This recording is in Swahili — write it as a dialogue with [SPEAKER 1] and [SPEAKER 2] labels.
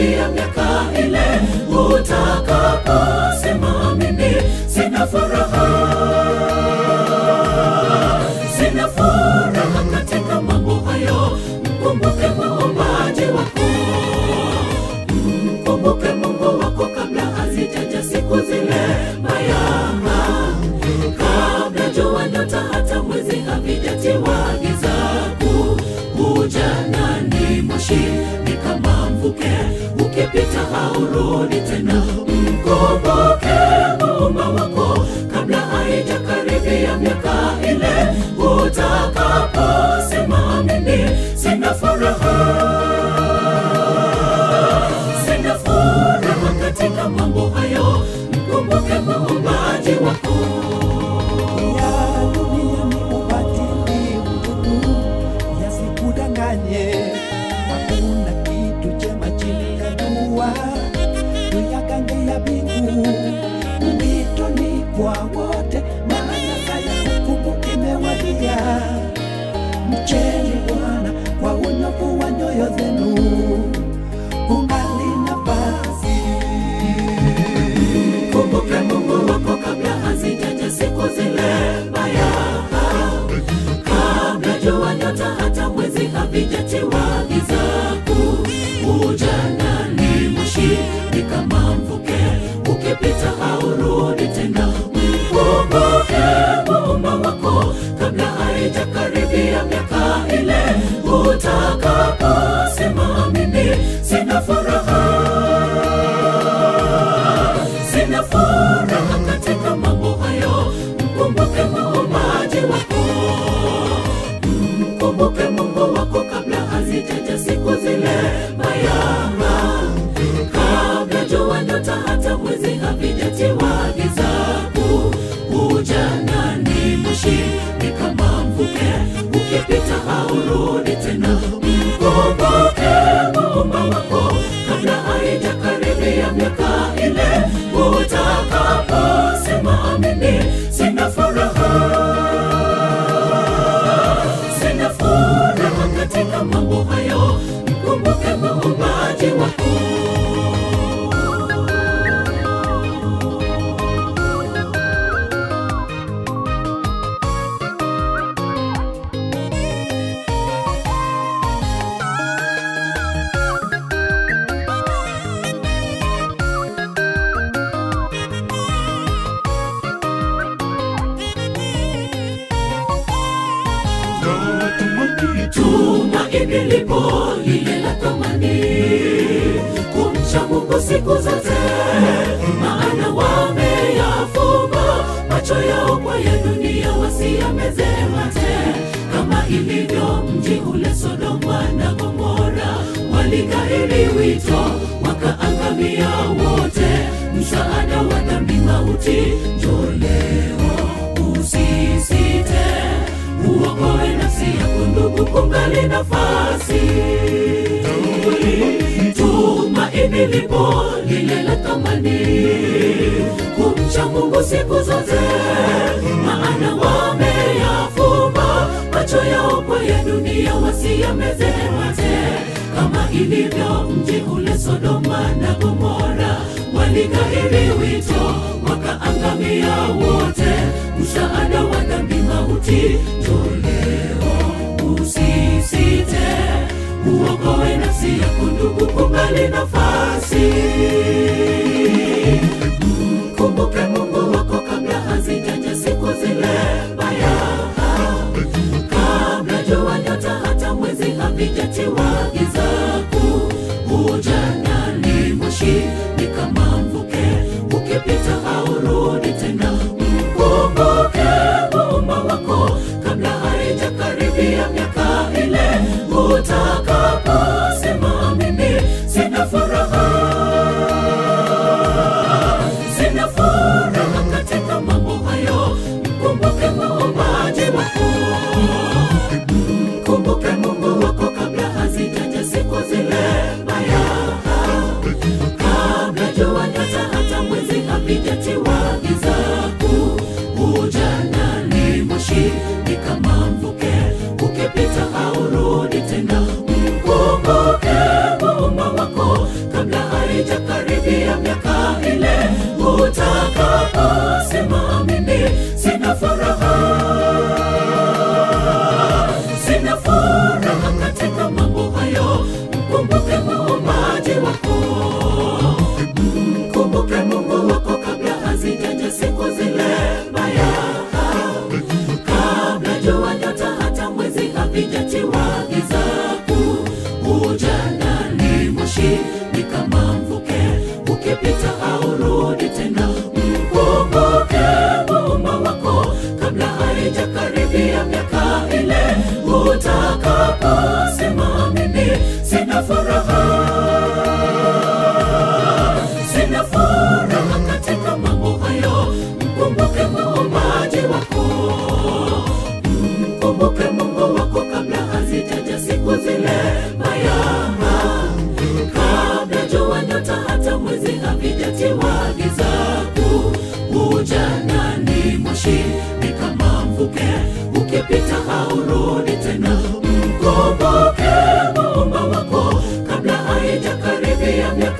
[SPEAKER 1] haijakaribia miaka ile utakaposema mimi sina furaha sina furaha katika mambo hayo mkumbuke muumbaji wako mkumbuke mungu wako kabla hazijaja siku zile mbaya kabla jua nyota hata mwezi havijatiwa giza kuu ujanani moshi ni kama mvuke ukipita haurudi tena mkumbuke muumba wako kabla haijakaribia miaka ile utakaposema mimi sina furaha sina furaha katika mambo hayo mkumbuke muumbaji wako
[SPEAKER 2] ya dunia ni ubatili mtupu, yasikudanganye. Hakuna kitu chema chini ya jua, tuyagange ya mbingu. Wito ni kwa wote, maana saa ya hukumu imewadia. Mcheni Bwana kwa unyofu wa nyoyo zenu, kungali nafasi.
[SPEAKER 1] kumbuke mungu wako kabla hazijaja siku zile mbaya kabla jua nyota hata mwezi havijatiwa giza kuu ujanani moshi ni kama mvuke ukipita haurudi tena mkumbuke muumba wako kabla haijakaribia miaka ile utakaposema mimi sina furaha sina furaha katika mambo hayo mkumbuke muumbaji wako mkumbuke mungu wako kabla hazijaja siku zile mbaya kabla jua nyota hata mwezi havijatiwa giza kuu ujanani moshi ni kama mvuke ukipita haurudi tena mkumbuke muumba wako kabla haijakaribia miaka ile utakaposema mimi sina furaha sina furaha katika mambo hayo mkumbuke muumbaji wako tumaini lipo lile la thamani kumcha mungu siku zote maana wameyafumba macho yao kwa ya dunia wasiyameze mate kama ilivyo mji ule sodoma na gomora walikairi wito wakaangamia wote msaada wa dhambi mauti njoleo usisite uokoe nafsi yako ndugu kungali nafasi tumaini lipo lile la thamani kumcha mungu siku zote maana wameyafumba macho yao kwa ya dunia wasiyameze mate kama ilivyo mji ule sodoma na gomora walikairi wito wakaangamia wote msaada wa dhambi mauti njoleo usisite uokoe nafsi yako ndugu kungali nafasi mkumbuke mungu wako kabla hazijaja siku zile mbaya kabla jua nyota hata mwezi havijatiwa giza kuu ujanani moshi ni kama mvuke ukipita haurudi tena mkumbuke muumba wako kabla haijakaribia miaka ile utakaposema mimi sina furaha muumbaji wako mkumbuke mungu wako kabla hazijaja siku zile mbaya kabla jua nyota hata mwezi havijatiwa giza kuu ujana ni moshi ni kama mvuke ukipita haurudi tena mkumbuke muumba wako kabla haijakaribia miaka ile utakaposema mimi sina furaha sina furaha katika mambo hayo mkumbuke muumbaji wako mkumbuke mungu wako kabla hazijaja siku zile mbaya kabla jua nyota hata mwezi havijatiwa giza kuu ujana ni moshi ni kama mvuke ukipita haurudi tena mkumbuke muumba wako kabla haijakaribia miaka